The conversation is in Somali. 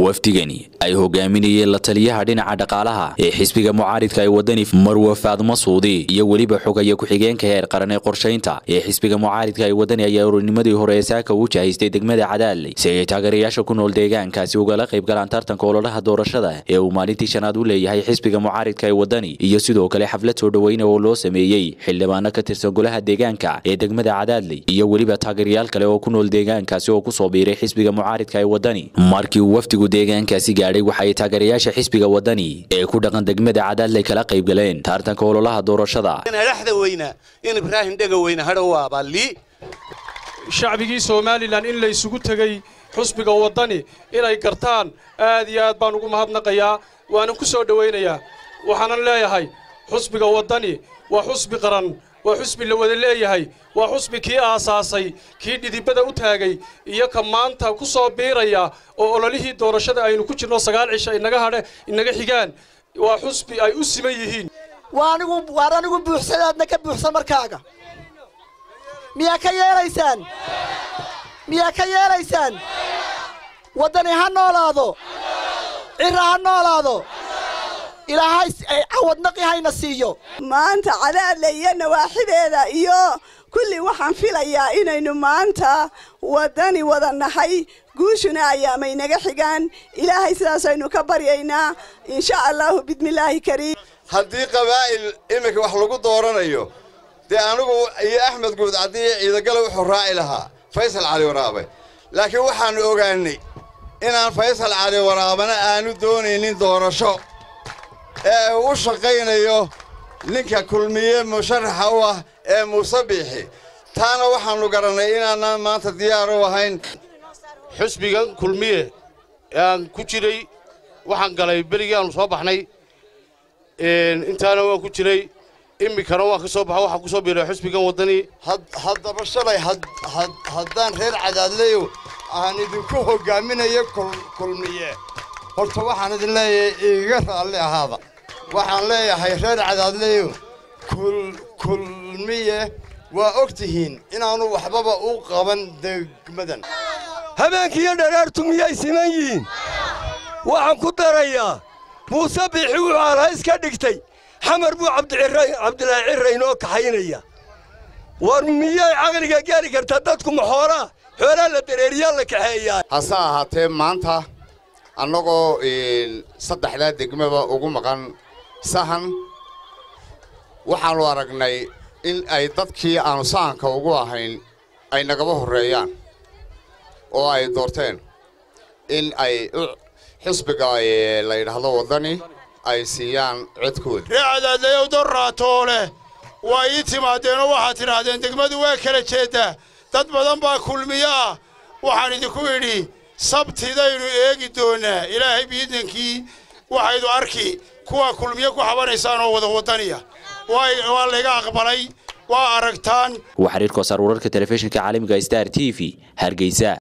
wafdigani ay hogaaminayeen la taliyaha dhinaca dhaqaalaha ee xisbiga mucaaridka ee wadani marwe faadmo suudi iyo weliba xogaya ku-xigeenka heer qaran ee qorshaynta ee xisbiga mucaaridka ee wadani ayaa ururnimadii hore ee saaka u jahaystay degmada cadaadley si ay taageerayaasha ku nool deegaankaasi ugala qayb galaan tartanka ololaha doorashada ee uu maalintii shanaad u leeyahay xisbiga mucaaridka ee wadani iyo sidoo kale xaflad soo dhoweyna oo loo sameeyey xildhibaano ka tirsan golaha deegaanka ee degmada cadaadley iyo weliba taageerayaal kale oo ku nool deegaankaasi oo kusoo biiray xisbiga mucaaridka ee wadani markii uu wafdigu deegaankaasi gaadhay waxa ay taageerayaasha xisbiga wadani ee ku dhaqan degmada cadaadley kala qayb galeen tartanka ololaha doorashada dhexda weyna in ibraahim dhega weyna hadhowaabaa lii shacbigii somalilan in la isugu tegey xusbiga waddani inay gartaan aad iyo aad baan ugu mahadnaqayaa waanan ku soo dhowaynayaa waxaanan leeyahay xusbiga waddani waa xusbi qaran waa xusbi la wada leeyahay waa xusbi kii aasaasay kii dhidibada u taagay iyo ka maanta ku soo biiraya oo ololihii doorashada aynu ku jirno sagaal cisha inaga hadhe inaga xigaan waa xusbi ay u siman yihiin waar anigu buuxsadaadna ka buuxsan markaaga miyaa ka yeelaysaan miyaa ka yeelaysaan waddani ha noolaado cira ha noolaado ilaahay cawadnaqi hayna siiyo maanta cadaadle iyo nawaaxideeda iyo kulli waxaan filayaa inaynu maanta waddani wada nahay guushuna ayaamay naga xigaan ilaahay sidaasaynu ka baryaynaa insha allahu bismillaahi kariim haddii qabaa'il iminka wax lagu dooranayo dee anigu iyo axmed guud caddiiyo ciidagale wuxuu raaci lahaa faysal cali waraabe laakiin waxaannu ogaannay inaan faysal cali waraabena aanu doonaynin doorasho ee uu u shaqaynayo ninka kulmiye musharaxa u ah ee muuse biixi taana waxaannu garannay inaanaan maanta diyaar u ahayn xusbigan kulmiye ee aan ku jiray waxaan galay berigii aanu soo baxnay intaana waan ku jiray iminkana waan ka soo baxa waxaan ku soo biiray xusbigan waddani haddaba shalay haddaan reer cadaadleyo aan idinku hoggaaminayo kulmiye horta waxaan idin leeyahay iiga raalli ahaada waxaan leeyahay reer cadaadleyo kulmiye waa og tihiin inaanu waxbaba u qaban degmadan habeenkiiyo dharaartu miyay siman yihiin waxaan ku darayaa muuse biixi wuxuu alhays ka dhigtay xamar buu cabdilaahi cirra inoo kaxaynaya war miyay caqliga gaari kartaa dadku maxoolaa xoolaa la dareeriyaa la kaxeeyaa hase ahaatee maanta annagoo saddexdaa degmaba ugu maqan sahan waxaannu aragnay in ay dadkii aanu sahanka ugu ahayn ay nagaba horreeyaan oo ay doorteen in ay xisbiga la yidhaahdo waddani ay siiyaan codkooda ree cadaadlayow dorraatoole waa ii timaadeenoo waxaad tidhaahdeen degmadu waa kala jeeddaa dad badan baa kulmiyo ah waxaan idinku idhi sabtidaynu eegi doonnaa ilaahay biidankii waxaydu arki kuwaa kulmiyo ku xabanaysaan oo wada waddaniya waa layga aqbalay waa aragtaan waa xiriirkoosaar wararka telefishinka caalamiga star t v hargeysa